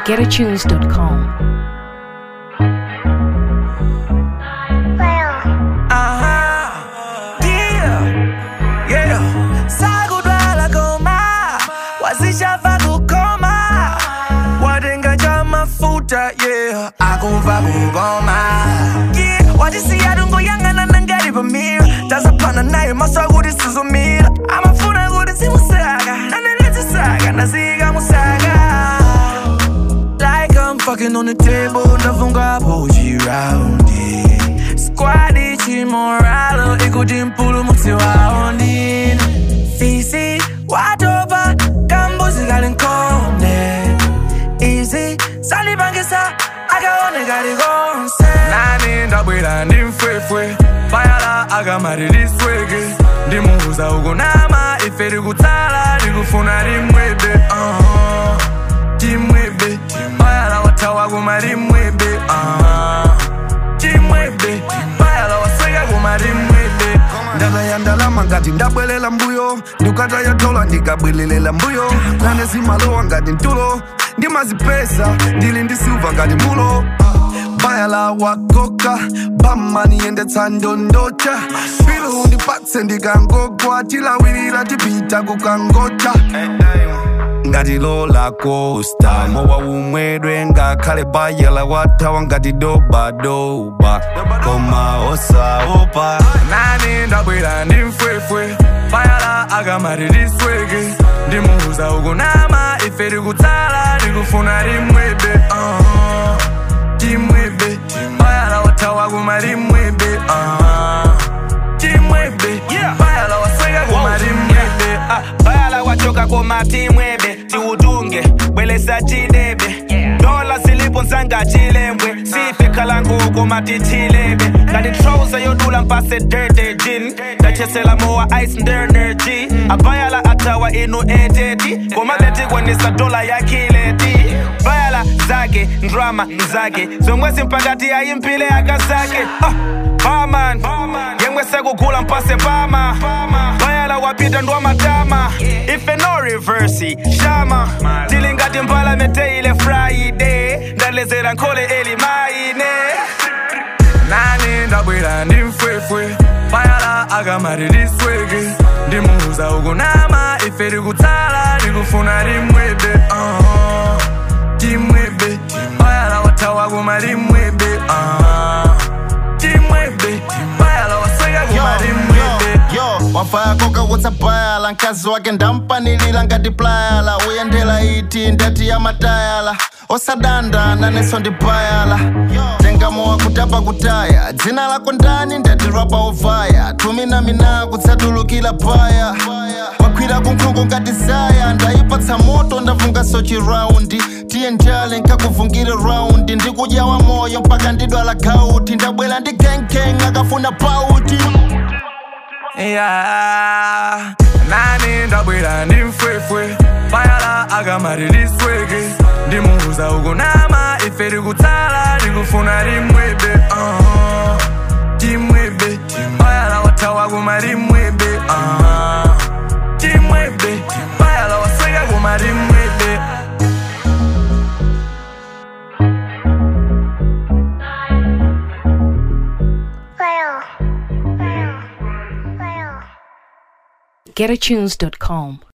getatunes.com. Aha, yeah, yeah. Sakudwala koma, wazishafa kukoma, watenga cha mafuta, yeah, akumva kugoma. Yeah, wajisiya dungo yangana nangari pamira, tazapana naye maswa kuti sizumira, amafuna kuti zimusaka, nanenetsisaka, nasika musaka. Like I'm fucking on the table, ndafunga pochi round it. Squad ichi moralo, ikuti mpulu mutsi waondi. Fisi, watopa, kambuzi gali nkonde. Easy, salibangisa, akaone gali gonse. Nani ndabwera ndi mfwefwe, payala akamati lisweke. Ndimuuza ukunama, ife likutsala, likufuna limwebe. Uh-huh chimwebe bayala watawa kuma limwebe ah. chimwebe bayala wasweka kuma limwebe ndala ya ndalama ngati ndabwelela mbuyo ndikata yatola ndikabwelelela mbuyo nane simalowa ngati ntulo ndimazipesa ndili ndi silva ngati mulo bayala wakoka bamani yendetsa ndondocha pilu ndipatse ndikangogwa tilawirira tipita kukangocha ngati lola costa mowa umwedwe ngakhale bayala wathawa ngati dobadoba koma osaopa nani ndabwera ndi mfwefwe bayala akamati lisweke ndimuuza ukunama ife likutsala likufuna limwebe uh. chimwebe bayala watawa kuma limwebe uh. chimwebe bayala wasweka kuma limwebe Ah, bayala wachoka komati mwebe tiutunge bwelesa chidebe dola zilipo nsanga chilembwe sife khalangu komati chilebe ngati trouser yodula mpase dirty jin ndachesela mowa ice ndernergy abayala atawa inu eteti komabeti kwanisa dola ya kileti bayala zake ndrama mzake zomwe zimpakati ayimpile akazake ah, barman yemwe sekugula mpase pama bayala wapita ndwa matama ife no reversi shama tili ngati mbala meteile friday ndalezera nkhole eli maine nani ndabwera ndi mfwefwe bayala akamati lisweke ndimuuza ukunama ife likutsala likufuna limwebe uh. chimwebe bayala watawa kuma limwebe uh. chimwebe bayala wasweka kuma limwebe yo wafaya koka kutsapayala mkazi wake ndampanilira ngati playala uyendela iti ndati ya matayala osadanda naneso ndi payala tengamowa kutapa kutaya dzina lako ndani ndati rapa ovaya tumina mina kutsatulukira paya wakwira kunkhungu ngati saya ndayipatsa moto ndavungaso chiraundi tiye njale nkakuvungire raundi ndikudyawa moyo mpaka ndidwala gauti ndabwera ndi genkeng akafuna pauti yeah. nani ndabwera ndi mfwefwe bayala akamati lisweke ndimuuza ukunama ife likutsala likufuna limwebe uh. chimwebe bayala watawa kuma limwebe uh. chimwebe bayala wasweka kuma limwebe getatunes.com.